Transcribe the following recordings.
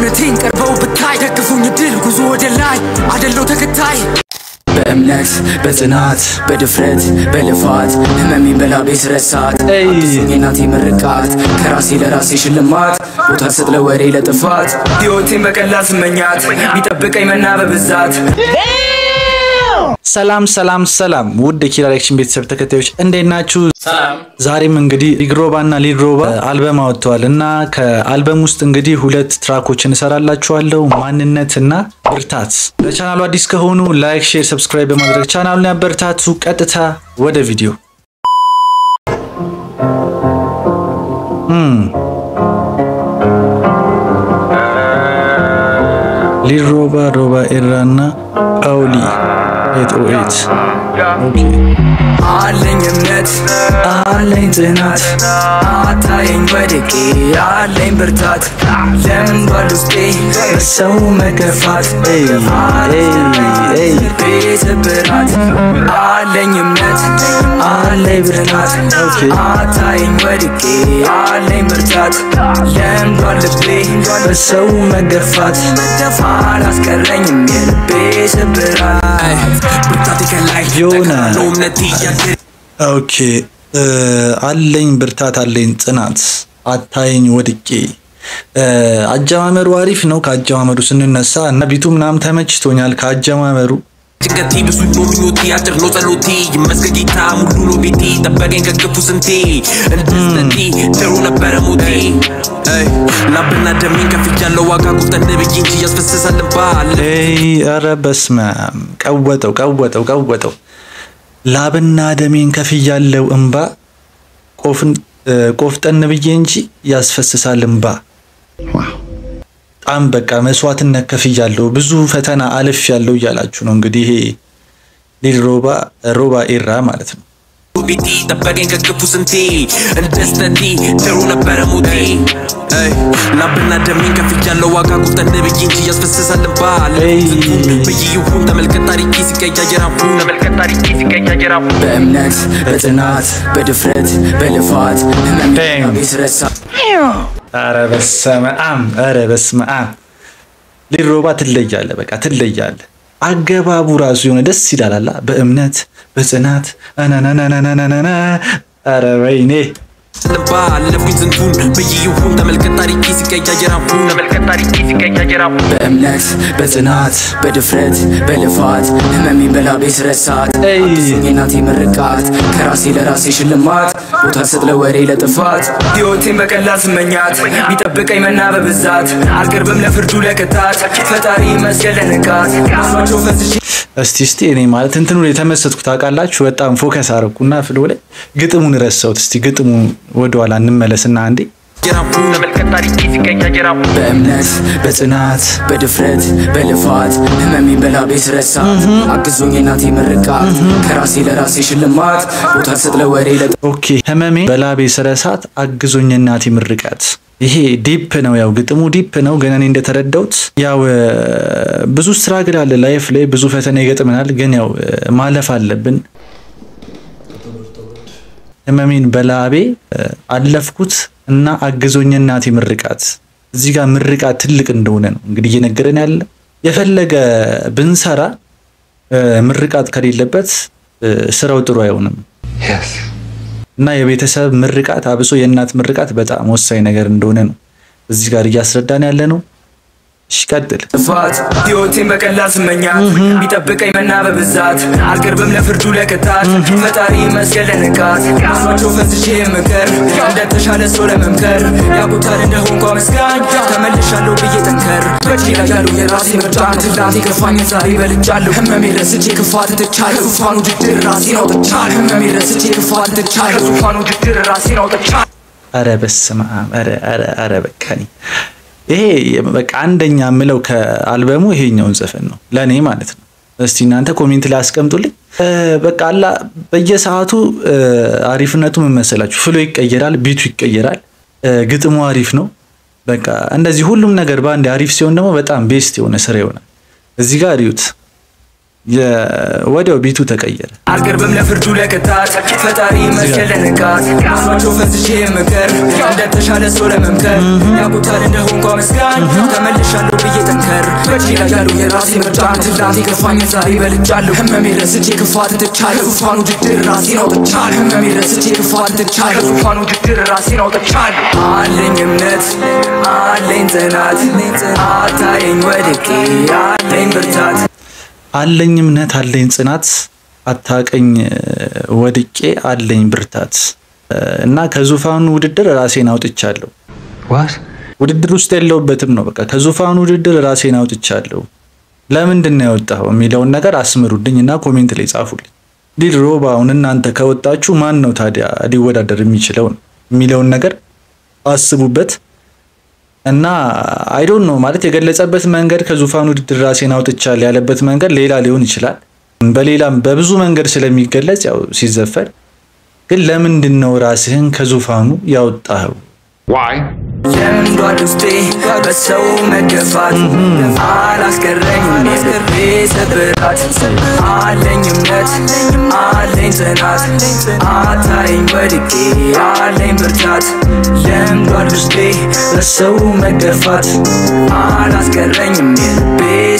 እውነቴን ቀርበው ብታይ ደግፉኝ ድል ጉዞ ወደ ላይ አደለው ተከታይ በእምነት በጽናት በድፍረት በልፋት ህመሜን በላቤ ስረሳት ኤይ። አዲሱን የናቴ ምርቃት ከራሴ ለራሴ ሽልማት ቦታ ስጥ ለወሬ ለጥፋት ሕይወቴን በቀላል ስመኛት ቢጠብቀኝ መና በብዛት ሰላም ሰላም ሰላም ውድ የኪራ ዳይሬክሽን ቤተሰብ ተከታዮች እንዴት ናችሁ? ዛሬም እንግዲህ ሊግሮባ እና ሊድሮባ አልበም አወጥተዋል እና ከአልበም ውስጥ እንግዲህ ሁለት ትራኮችን እሰራላችኋለሁ ማንነት እና ብርታት። ለቻናሉ አዲስ ከሆኑ ላይክ፣ ሼር፣ ሰብስክራይብ በማድረግ ቻናሉን ያበረታቱ። ቀጥታ ወደ ቪዲዮ እም። ሊድሮባ ሮባ ኤራ እና ፓውሊ ኤት ኦ ኤት ኦኬ አለኝ እምነት አለኝ ጽናት አታየኝ ወድቄ አለኝ ብርታት ለምዷል ውስጤ በሰው መገፋት ኤይ ኤይ ልቤ ስብራት አለኝ እምነት አለኝ ብርታት ኦኬ። አታየኝ ወድቄ አለኝ ብርታት ለምዷል ልቤ በሰው መገፋት አላስቀረኝም የልቤ ስብራት ብርታቴ ከላይ የሆነ ነው እምነቴ እያደረ ኦኬ እ አለኝ ብርታት አለኝ ጽናት አታየኝ ወድቄ እ አጀማመሩ አሪፍ ነው። ከአጀማመሩ ስንነሳ እና ቢቱ ምናምን ተመችቶኛል ከአጀማመሩ ጭንቀቴ ብዙ ነው ምኞቴ አጭር ነው ጸሎቴ ይመስገን ጌታ ሙሉ ነው ቤቴ ጠበቀኝ ከክፉ ስንቴ እንደስተቴ ድሮ ነበረ ሞቴ አይ፣ ላብና ደሜን ከፍያለው ዋጋ ቁጠን ብዬ እንጂ ያስፈስሳል ባል ኤይ ኧረ በስመ አብ ቀወጠው ቀወጠው ቀወጠው ላብና ደሜን ከፍያለው እምባ ቆፍን እ ቆፍጠን ብዬ እንጂ ያስፈስሳል እምባ በጣም በቃ መስዋዕትነት ከፍያለሁ ብዙ ፈተና አልፍ ያለው እያላችሁ ነው እንግዲህ ይሄ ሊድ ሮባ ሮባ ኤራ ማለት ነው። ቤቴ ጠበቀኝ ከክፉ ስንቴ እንደስተቴ ድሮ ነበረ ሞቴ አይ፣ ላብና ደሜን ከፍያለው ዋጋ ቁጠን ብዬ እንጂ ያስፈስሳል ባል ኤይ። ብዬ ይሁን ተመልከት ታሪኬ ሲቀያየር አፉ ተመልከት ታሪኬ ሲቀያየር አፉ በእምነት በጽናት በድፍረት በልፋት ህመም Damn. ስረሳ ኧረ በስመ አብ ኧረ በስመ አብ ሊድ ሮባ ትለያለ በቃ ትለያለ። አገባቡ ራሱ የሆነ ደስ ይላል አላ በእምነት በጽናት አናናናናናናና ኧረ ወይኔ ልባ አለፉኝ ዝንቱን ብዬ ይሁን ተመልከት ታሪኬ ሲቀያየር አፉ ተመልከት ታሪኬ ሲቀያየር አፉ በእምነት በጽናት በድፍረት በልፋት ህመሜን በላቤ ስረሳት ኤይ። አዲሱን የናቴ ምርቃት ከራሴ ለራሴ ሽልማት ቦታ ስጥ ለወሬ ለጥፋት ሕይወቴን በቀላል ስመኛት ቢጠብቀኝ መና በብዛት አልቀርብም ለፍርዱ ለቅጣት ፈጣሪ መስገን ለንቃት መስሏቸው ፈዝቼ እስቲ እስቲ እኔ ማለት እንትኑ ላይ የተመሰጥኩት ታውቃላችሁ። በጣም ፎከስ አረኩና ፍሎ ላይ ግጥሙን ረሳሁት። እስቲ ግጥሙ ወደኋላ እንመለስና አንዴ ጀራፉ ተመልከት ታሪኬ ሲቀያየር አፉ በእምነት በጽናት በድፍረት በልፋት ህመሜን በላቤ ስረሳት አግዞኝ የናቴ ምርቃት ከራሴ ለራሴ ሽልማት ቦታ ስጥ ለወሬ ለጥ ኦኬ ህመሜ በላቤ ስረሳት አግዞኝ እናቴ ምርቃት። ይሄ ዲፕ ነው፣ ያው ግጥሙ ዲፕ ነው። ግን እኔ እንደተረዳሁት ያው እ፣ ብዙ ስትራግል አለ ላይፍ ላይ ብዙ ፈተና ይገጥመናል። ግን ያው እ፣ ማለፍ አለብን። ህመሜን በላቤ እ፣ አለፍኩት እና አግዞኝ እናቴ ምርቃት። እዚህ ጋር ምርቃት ትልቅ እንደሆነ ነው እንግዲህ እየነገረን ያለ። የፈለገ ብንሰራ እ፣ ምርቃት ከሌለበት እ፣ ስራው ጥሩ አይሆንም። እና የቤተሰብ ምርቃት አብሶ የእናት ምርቃት በጣም ወሳኝ ነገር እንደሆነ ነው እዚህ ጋር እያስረዳን ያለ ነው። እሺ ቀጥል። ጥፋት ሕይወቴን በቀላል ስመኛት ቢጠብቀኝ መና በብዛት አልቀርብም ለፍርዱ ለቅጣት ፈጣሪ መስገን ለንቃት መስሏቸው ፈዝቼ የምቀር እንደተሻለ ሰው ለመምከር ያቁታል እንደሆንኳ መስጋኝ ተመልሻለሁ ብዬ ጠንከር በእጅ ላይ ያሉ የራሴ ምርጫ ትላንት የከፋኝ ዛሬ በልጫለሁ ህመሜ ረስቼ ክፋት ትቻለሁ ዙፋኑ ውድድር ራሴን አውጥቻለሁ ህመሜ ረስቼ ክፋት ትቻለሁ ዙፋኑ ውድድር ራሴን አውጥቻለሁ አረ በስመ አብ አረ አረ አረ በቃ እኔ ይሄ በቃ አንደኛ የምለው ከአልበሙ ይሄኛውን ዘፈን ነው ለእኔ ማለት ነው። እስቲ እናንተ ኮሜንት ላይ አስቀምጡልኝ። እ፣ በቃ አላ በየሰዓቱ እ፣ አሪፍነቱ ምን መሰላችሁ? ፍሎ ይቀየራል፣ ቢቱ ይቀየራል፣ እ፣ ግጥሙ አሪፍ ነው። በቃ እንደዚህ ሁሉም ነገር በአንድ አሪፍ ሲሆን ደግሞ በጣም ቤስት የሆነ ስራ ይሆናል። እዚህ ጋር እዩት። ወዲያው ቢቱ ተቀየረ። አልቀርብም ለፍርዱ ለቅጣት ፈጣሪ መስገን ለንቃት መስሏቸው ፈዝቼ ምክር እንደተሻለ ሰው ለመምከር ያቁታል እንደሆንኳ መስጋኝ ተመልሻለሁ ብዬ ጠንከር በእጅ ላይ ያሉ የራሴ ምርጫ ትላንት የከፋኝ ዛሬ በልጫለሁ ህመሜ ረስቼ ክፋት ትቻለሁ ዙፋኑ ውድድር ራሴን አውጥቻለሁ ህመሜ ረስቼ ክፋት ትቻለሁ ዙፋኑ ውድድር ራሴን አውጥቻለሁ አለኝ እምነት አለኝ ጽናት አታየኝ ወድቄ አለኝ ብርታት አለኝ እምነት አለኝ ጽናት አታቀኝ ወድቄ አለኝ ብርታት እና ከዙፋኑ ውድድር ራሴን አውጥቻለሁ። ውድድር ውስጥ የለውበትም ነው በቃ ከዙፋኑ ውድድር ራሴን አውጥቻለሁ። ለምንድን ነው ያወጣኸው የሚለውን ነገር አስምሩልኝ እና ኮሜንት ላይ ጻፉልኝ። ዲል ሮባ አሁን እናንተ ከወጣችሁ ማን ነው ታዲያ ሊወዳደር የሚችለው የሚለውን ነገር አስቡበት እና አይዶን ነው ማለት የገለጸበት መንገድ ከዙፋኑ ውድድር ራሴን አውጥቻለሁ ያለበት መንገድ ሌላ ሊሆን ይችላል። በሌላም በብዙ መንገድ ስለሚገለጽ ያው ሲዘፈን ግን ለምንድን ነው ራስህን ከዙፋኑ ያወጣኸው? ለምዷል ውስጤ በሰው መገፋት አላስቀረኝም የልቤ ስብራት አለኝ እምነት አለኝ ጽናት አታይኝ ወድቄ አለኝ ብርታት ለምዷል ውስጤ በሰው መገፋት አላስቀረኝም የልቤ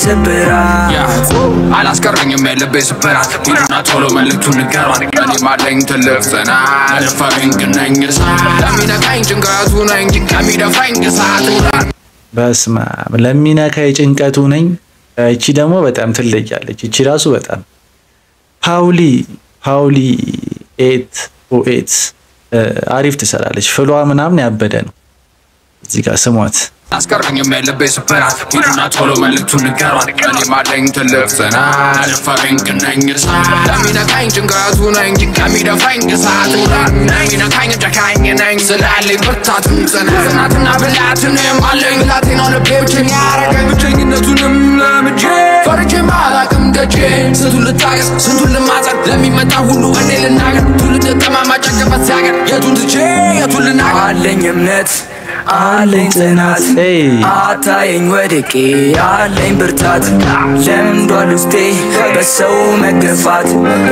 ስብራት አላስቀረኝም የልቤ ስብራት ሂዱና ቶሎ መልእክቱን ንገሯት እኔም አለኝ ትልቅ ጽናት ደፋሪኝ ግን ነኝ እሳት ለሚነካኝ ጭንቀቱ ነኝ ከሚደፋኝ እሳት በስመ አብ ለሚነካ የጭንቀቱ ነኝ። እቺ ደግሞ በጣም ትለያለች። እቺ ራሱ በጣም ፓውሊ ፓውሊ ኤት ኦ ኤት አሪፍ ትሰራለች። ፍሏ ምናምን ያበደ ነው። እዚህ ጋር ስሟት። አላስቀረኝም የልቤ ስብራት ሂዱና ቶሎ መልእክቱን ንገሯት እኔም አለኝ ትልቅ ጽናት ደፋሪኝ ግን ነኝ እሳት ለሚነካኝ ጭንቀቱ ነኝ ከሚደፋኝ እሳት ለሚነካኝ ጨካኝ ነኝ ስላለኝ ብርታትም ጽናትና ብላትንም አለኝ ብላቴና ልቤ ብቸኛ ያረገኝ ብቸኝነቱንም ለምጄ ፈርቼ ማላቅም ደጄ ስንቱን ልታገስ ስንቱን ልማጸን ለሚመጣ ሁሉ እኔ ልናገር ትውልድ ጠማማ ጨቀበት ሲያገር የቱን ትቼ የቱን ልናገር አለኝ እምነት አለኝ ጽናት ኤይ አታየኝ ወድቄ አለኝ ብርታት ለምዷል ውስጤ በሰው መገፋት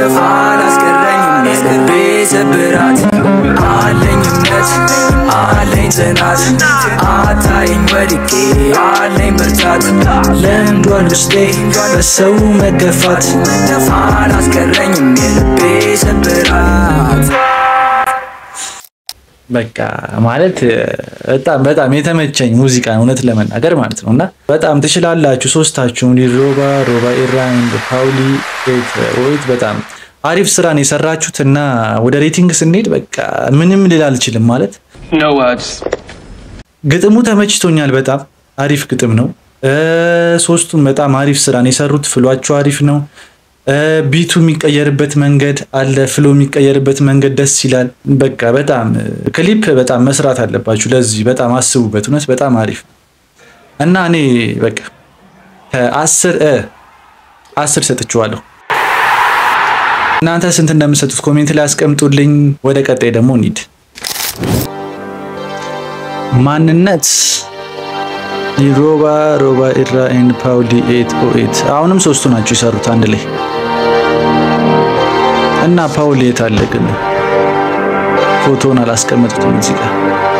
አላስቀረኝም የልቤ ስብራት አለኝ እምነት አለኝ ጽናት አታየኝ ወድቄ አለኝ ብርታት ለምዷል ውስጤ በሰው መገፋት አላስቀረኝም የልቤ ስብራት በቃ ማለት በጣም በጣም የተመቸኝ ሙዚቃ ነው እውነት ለመናገር ማለት ነው። እና በጣም ትችላላችሁ ሶስታችሁም ሮባ ሮባ ኢራን ፓውሊ ኤት ኦኤት በጣም አሪፍ ስራን የሰራችሁት እና ወደ ሬቲንግ ስንሄድ በቃ ምንም ልል አልችልም ማለት ግጥሙ ተመችቶኛል። በጣም አሪፍ ግጥም ነው። ሶስቱም በጣም አሪፍ ስራን የሰሩት ፍሏቸው አሪፍ ነው። ቢቱ የሚቀየርበት መንገድ አለ፣ ፍሎ የሚቀየርበት መንገድ ደስ ይላል። በቃ በጣም ክሊፕ በጣም መስራት አለባችሁ። ለዚህ በጣም አስቡበት። እውነት በጣም አሪፍ ነው እና እኔ በቃ ከአስር እ አስር ሰጥችዋለሁ። እናንተ ስንት እንደምሰጡት ኮሜንት ላይ አስቀምጡልኝ። ወደ ቀጣይ ደግሞ እንሂድ። ማንነት ሮባ ሮባ ኢራ ኤንድ ፓውሊ ኤት ኦ ኤት አሁንም ሶስቱ ናቸው የሰሩት አንድ ላይ እና ፓውሊ የት አለ ግን ፎቶውን አላስቀመጡትም እዚህ ጋር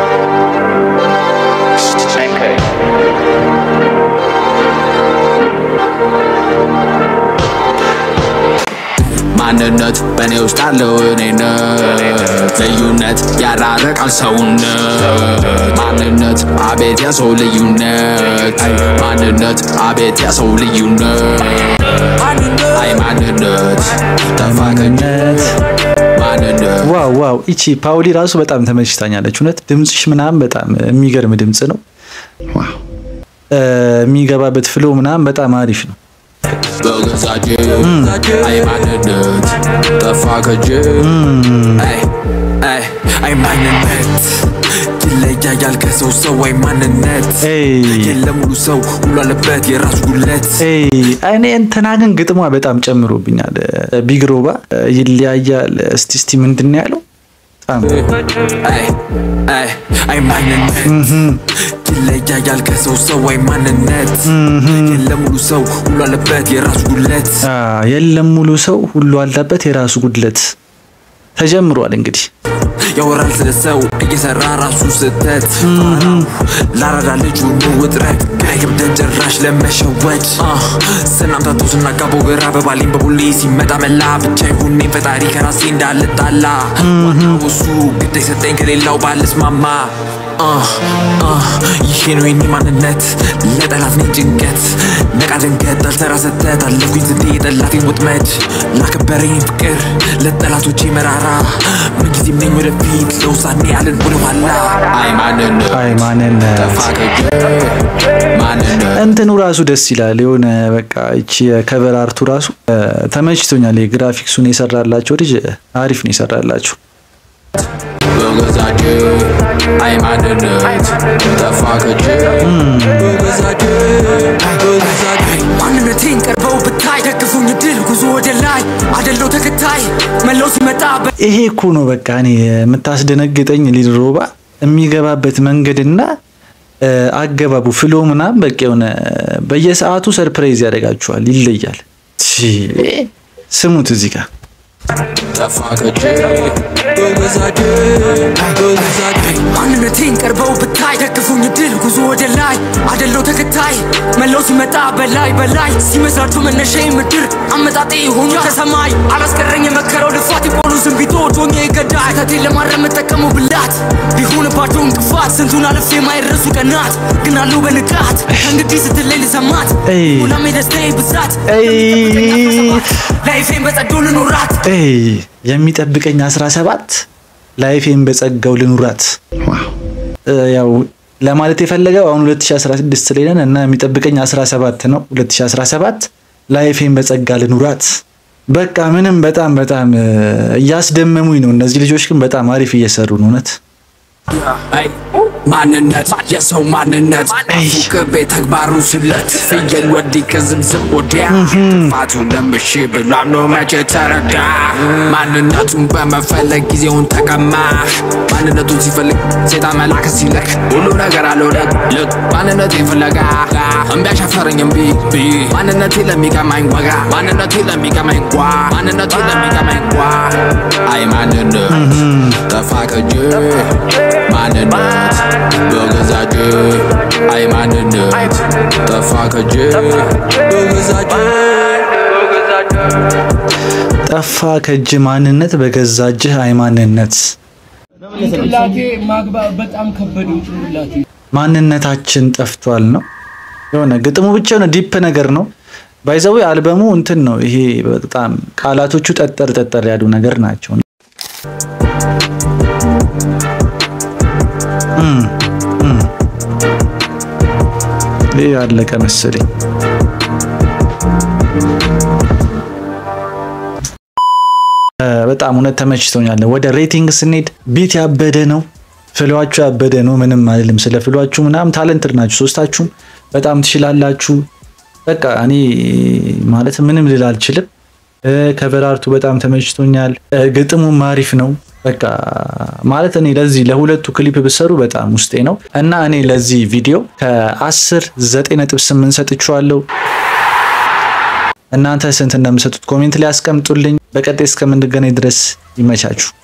ማንነት በእኔ ውስጥ አለው እኔነት ልዩነት ያራረቃል ሰውነት ማንነት አቤት የሰው ልዩነት ማንነት አቤት የሰው ልዩነት አይ ማንነት ተፋቀኝነት ማንነት ዋው ዋው ይቺ ፓውሊ ራሱ በጣም ተመችታኛለች። እውነት ድምፅሽ ምናምን በጣም የሚገርም ድምፅ ነው። እ የሚገባበት ፍሎ ምናምን በጣም አሪፍ ነው። በገዛጄ አይ ማንነት ጠፋ ከጄ አይ አይ አይ ማንነት ይለያያል ከሰው ሰው አይ ማንነት ኤይ የለም ሙሉ ሰው ሁሉ አለበት የራሱ ጉለት ኤይ እኔ እንትና ግን ግጥሟ በጣም ጨምሮብኛል። ቢግ ሮባ ይለያያል። እስቲ እስቲ ምንድን ነው ያለው? በጣም አይ አይ አይ ማንነት ይለያያል ከሰው ሰው አይ ማንነት የለም ሙሉ ሰው ሁሉ አለበት የራሱ ጉለት አ፣ የለም ሙሉ ሰው ሁሉ አለበት የራሱ ጉድለት ተጀምሯል እንግዲህ ያወራል ስለ ሰው እየሰራ ራሱ ስህተት ላራዳ ልጁ ኑ ውጥረት ግን አይከብደን ጭራሽ ለመሸወድ አህ፣ ስናምታተው ስናጋባው ግራ በባሌን በቡሌ ሲመጣ መላ ብቻ ይሁኔ ፈጣሪ ከራሴ እንዳልጣላ ዋናው እሱ ግድ የሰጠኝ ከሌላው ባልስማማ አህ፣ አህ፣ ይሄ ነው የኔ ማንነት ለጠላት ነኝ ጭንቀት ነቃ ደንገጥ አልሰራ ሰተት አለፍኩኝ ስንቴ የጠላቴን ወጥመድ ላከበረኝ ፍቅር ለጠላቶቼ መራራ ምንጊዜም ነኝ ወደፊት ለውሳኔ አልን ወደኋላ አይ ማንነት አይ ማንነት ተፋቀጀ ማንነት እንትኑ ራሱ ደስ ይላል። የሆነ በቃ እቺ የከቨር አርቱ ራሱ እ፣ ተመችቶኛል። የግራፊክሱን የሰራላቸው ልጅ አሪፍ ነው የሰራላቸው። በገዛጀ አይ ማንነት ተፋቀጀ በገዛጀ በገዛጀ ማንነቴን ቀርበው ብታይ ደግፉኝ ድል ጉዞ ወደ ላይ አደለው ተከታይ መለው ሲመጣ በ ይሄ እኮ ነው በቃ እኔ የምታስደነግጠኝ ሊል ሮባ የሚገባበት መንገድና እ፣ አገባቡ ፍሎ ምናምን በቃ የሆነ በየሰዓቱ ሰርፕራይዝ ያደርጋችኋል፣ ይለያል። ቺ፣ ስሙት እዚህ ጋር ተፋቀጀ በገዛጀ በገዛጀ ማንነቴን ቀርበው ብታይ ደግፉኝ ድል ጉዞ ወደ ላይ አደለው ተከታይ መለው ሲመጣ በላይ በላይ ሲመሰርቱ መነሻዬ ምድር አመጣጤ ሆኖ ከሰማይ አላስቀረኝ የመከረው ልፋት የቆሉ ዝንቢቶ ዶኜ ገዳይ ተቴን ለማረም የምጠቀመው ብላት ቢሆንባቸው እንቅፋት ስንቱን አልፌ የማይረሱ ቀናት ግን አሉ በንቃት ከእንግዲህ ስትለይ ልሰማት ኤይ። ሁላም የደስታዬ ብዛት ኤይ። ላይፌን በጸዶ ልኖራት ኤይ የሚጠብቀኝ 17 ላይፌን በጸጋው ልኑራት። እ፣ ያው ለማለት የፈለገው አሁን 2016 ላይ ነን እና የሚጠብቀኝ 17 ነው። 2017 ላይፌን በጸጋ ልኑራት። በቃ ምንም በጣም በጣም እ፣ እያስደመሙኝ ነው። እነዚህ ልጆች ግን በጣም አሪፍ እየሰሩ ነው እውነት። አይ ማንነት የሰው ማንነት ፉክቤ ተግባሩ ስለት ፍየል ወዲህ ከዝምዝም ወዲያ ጥፋቱ ለምሽ ብሎ አምኖ መቼ ተረዳ ማንነቱን በመፈለግ ጊዜውን ተቀማ ማንነቱን ሲፈልግ ሴጣን መላክ ሲልክ ሁሉ ነገር አለው ልክ ልክ ማንነቴ ፍለጋ እምቢ አሻፈረኝ እምቢ ቢ ማንነቴ ለሚቀማኝ ወጋ ማንነቴ ለሚቀማኝ ጓ ማንነቴ ለሚቀማኝ ጓ አይ ማንነት ተፋቀጀ ማንነት በገዛጀ አይ ማንነት ተፋቀጀ በገዛጀ ጠፋ ከእጅ ማንነት በገዛ እጅህ አይ ማንነት ጭንቅላቴ ማግባ በጣም ከበደኝ ጭንቅላቴ። ማንነታችን ጠፍቷል ነው የሆነ ግጥሙ ብቻ የሆነ ዲፕ ነገር ነው። ባይዘዌ አልበሙ እንትን ነው ይሄ በጣም ቃላቶቹ ጠጠር ጠጠር ያሉ ነገር ናቸው። እም፣ እም። ይህ ያለቀ መሰለኝ። እ፣ በጣም እውነት ተመችቶኛል። ወደ ሬቲንግ ስንሄድ ቢት ያበደ ነው፣ ፍሏችሁ ያበደ ነው። ምንም አይደለም። ስለ ፍሏችሁ ምናምን ታለንትድ ናችሁ ሶስታችሁም፣ በጣም ትችላላችሁ። በቃ እኔ ማለት ምንም ልል አልችልም። እ፣ ከቨር አርቱ በጣም ተመችቶኛል። እ፣ ግጥሙም አሪፍ ነው። በቃ ማለት እኔ ለዚህ ለሁለቱ ክሊፕ ብሰሩ በጣም ውስጤ ነው እና እኔ ለዚህ ቪዲዮ ከ10 9.8 ሰጥቼዋለሁ። እናንተ ስንት እንደምሰጡት ኮሜንት ላይ አስቀምጡልኝ። በቀጣይ እስከምንገናኝ ድረስ ይመቻችሁ።